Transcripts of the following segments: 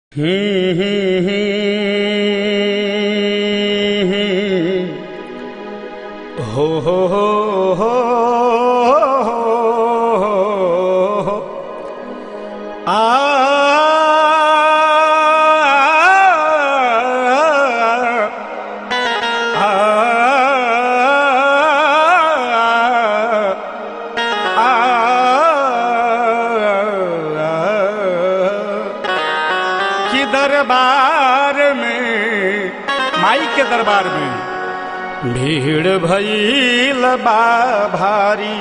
हम्म, हम्म, हम्म, हम्म। हो हो हो हो हो हो। आ कि दरबार में माई के दरबार में भीड़ भईल बा भारी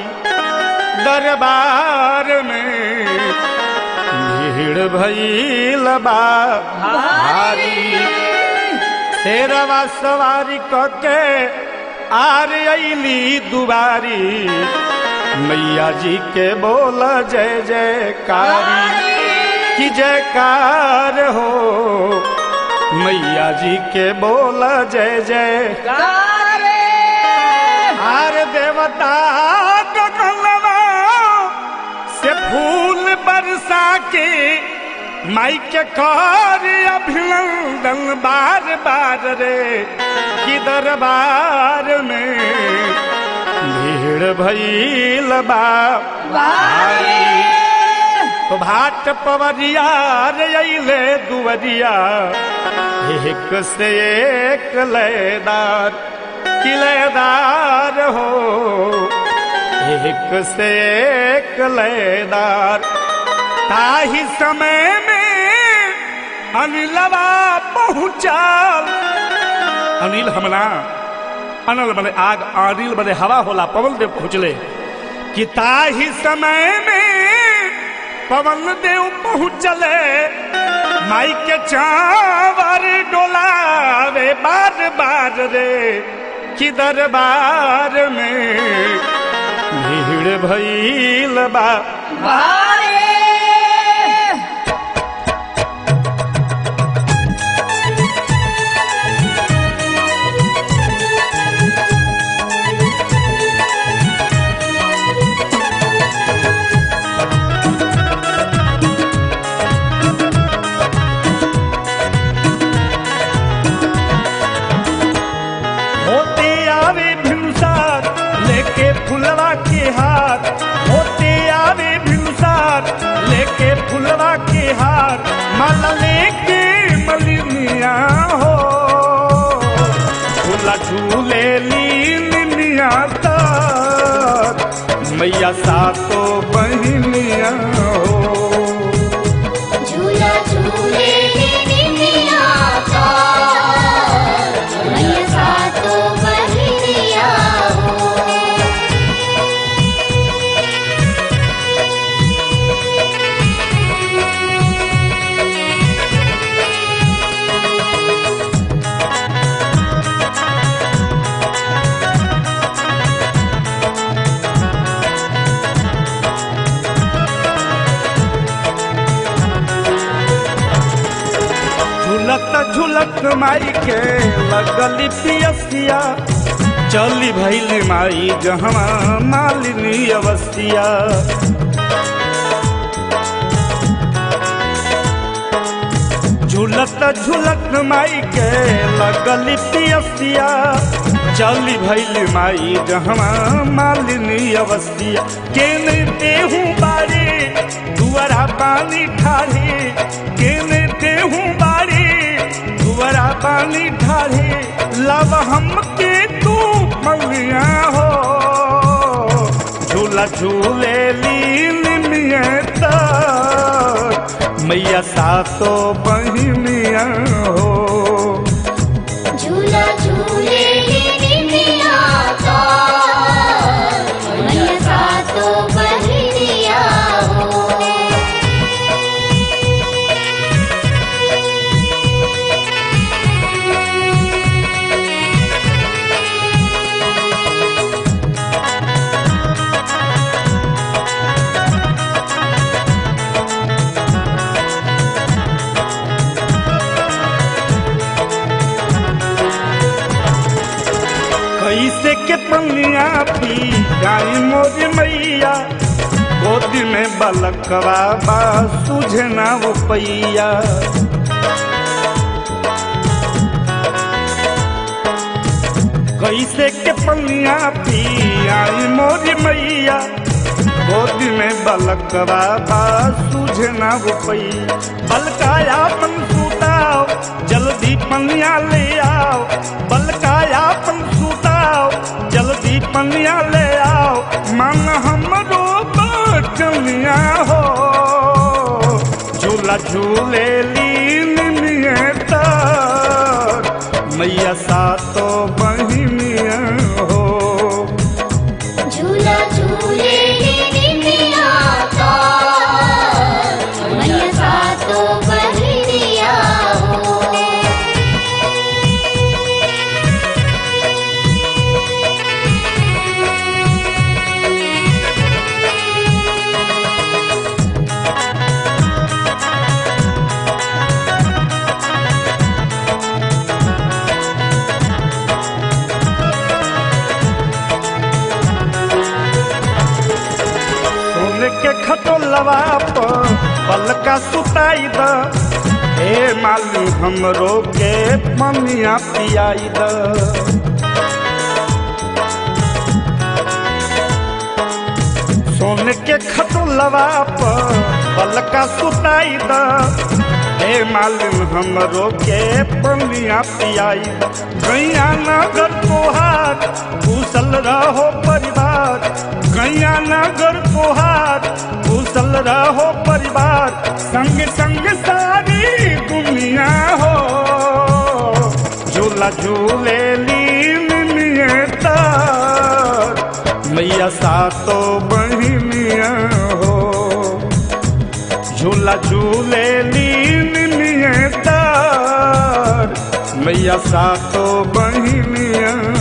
दरबार में भीड़ भईल बा भारी शेरवा सवारी कके आर अली दुबारी मैया जी के बोल जय जयकारी की जयकार हो मैया जी के बोल जय जय हार देवता गगनवा से फूल बरसा के माई के कर अभिनंदन बार बार रे कि दरबार में भीड़ भईल बा भारी भाट पवरिया रे अइले दुवरिया एक से एक लयदार किलेदार हो एक से एक लयदार ताही समय में अनिलवा पहुँचाल अनिल हमला अनल बने आग अनिल बने हवा होला पवन देव पहुँचले कि ताही समय में पवन देव पहुँचले माई के चावर डोलावे बार बार रे कि दरबार में भीड़ भईल बा होते आवे भिनुसार लेके फुलवा के हाथ होते आवे भिनुसार लेके फुलवा के हाथ माला लेके मलिनिया हो झूला झूले लीनिया तर मैया सातो बहिनिया हो झूला झूले निनिया का मैया सातो बहिनिया हो झुलत झुलत माई के लगली पियसिया चली भैली माई जहवा मालिनी अवसिया झुलत झुलत माई के लगली पियसिया चली भैली माई जहवा मालिनी अवसिया केने देहूँ बारे दुआरा पानी ठाढ़े केने देहूँ बारे दुआरा पानी ठाढ़े लव हम के तू मलिया हो झूला झूले लीन मियत मैया सातो बहिनिया हो झूला झूले निनिया का मैया सातो बहिनिया हो कैसे के पनिया पी गाई मोर मैया गोदी में बलकवा बा सुझे ना वो पैया कैसे के पनिया पी आई मोरी मैया गोदी में बलकवा बा सूझे ना रुपई बलकाया पन सूताओ जल्दी पनिया ले आओ बलकाया पन सूताओ जल्दी पनिया ले आओ मन हमरो बचनिया हो झूला झूले लीन नियता मैया सातो बहिनिया हो झूला झूले निमिया का मैया सातो बहनिया हो सोने के खटोलवा पर पलका सुताई द हे मालू हमरो के ममिया पियाई द सोने के खटोलवा पर पलका सुताई द हे मालूम हमरो के पनिया पियाई द गैया नगर तोहार कुशल रहो परिवार गैया नगर तोहार कुशल रहो परिवार संग संग सारी दुनिया हो झूला झूले लीन नियता मैया सातो बहिनिया हो झूला झूले लीन नियता मैया सातो बहिनिया